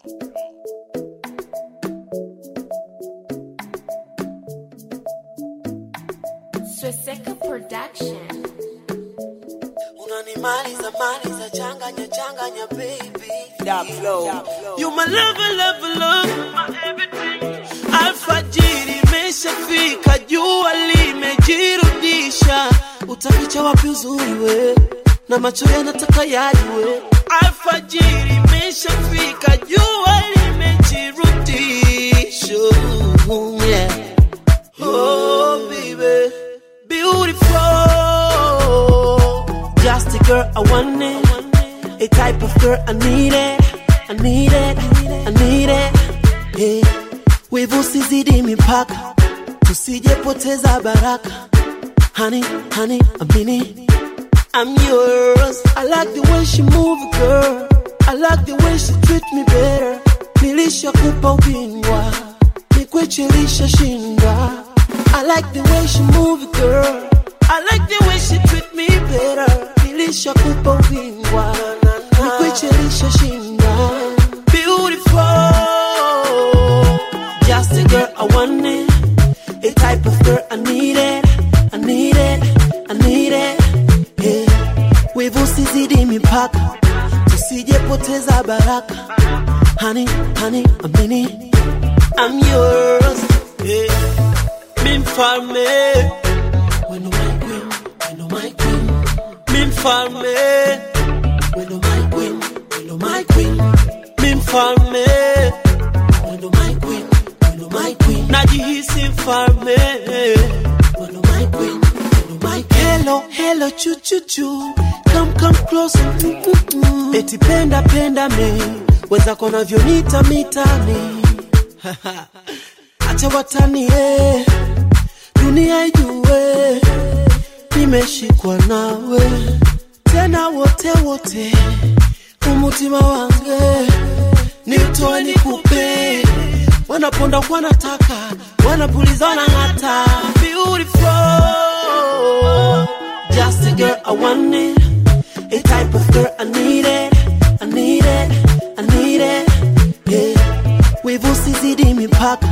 Swastika Production. unanimaliza maliza changanya changanya baby That flow. you my lover lover love my everything alfajiri imeshafika jua limejirudisha utaficha wapi uzuri we na macho yanataka yajue alfajiri imeshafika jua limejirudisha yeah. Oh, baby, beautiful. Just a girl I want it. A type of girl I need it. I need it. I need it. Yeah. Wivu sizidi mipaka, tusijepoteza baraka. Honey, honey, amini. I'm yours. I like the way she move, girl. I like the way she treat me better. Nilishakupa ubingwa, nikwechelisha shinda. I like the way she move, girl. I like the way she treat me better. Nilishakupa ubingwa, nikwechelisha shinda. Beautiful, just a girl I want it. A type of girl I need it. I need it. I need it. Yeah. Wivu sizidi mipaka, tusijepoteza baraka. Honey, honey, amini. I'm yours. Yeah. Mi mfalme. Weno my queen, weno my queen. Mi mfalme. Weno my queen, weno my queen. Mi mfalme. Weno my queen, weno my queen. Najihisi mfalme. Weno my queen, weno my queen. Hello, hello, chu chu chu. Come come close. Mm, mm, mm. Eti penda penda me. Wenzako navyonita mitani. Acha watani eh. Dunia ijue nimeshikwa nawe tena wote wote, umutima wange nitoe nikupe, wanaponda wanataka, wanapuliza wanang'ata. Beautiful, just a girl I want it, a type of girl I need it, I need it, I need it, yeah. Wivu sizidi mipaka,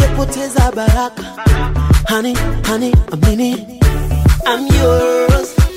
tusijepoteza baraka. Honey, honey, amini, I'm yours.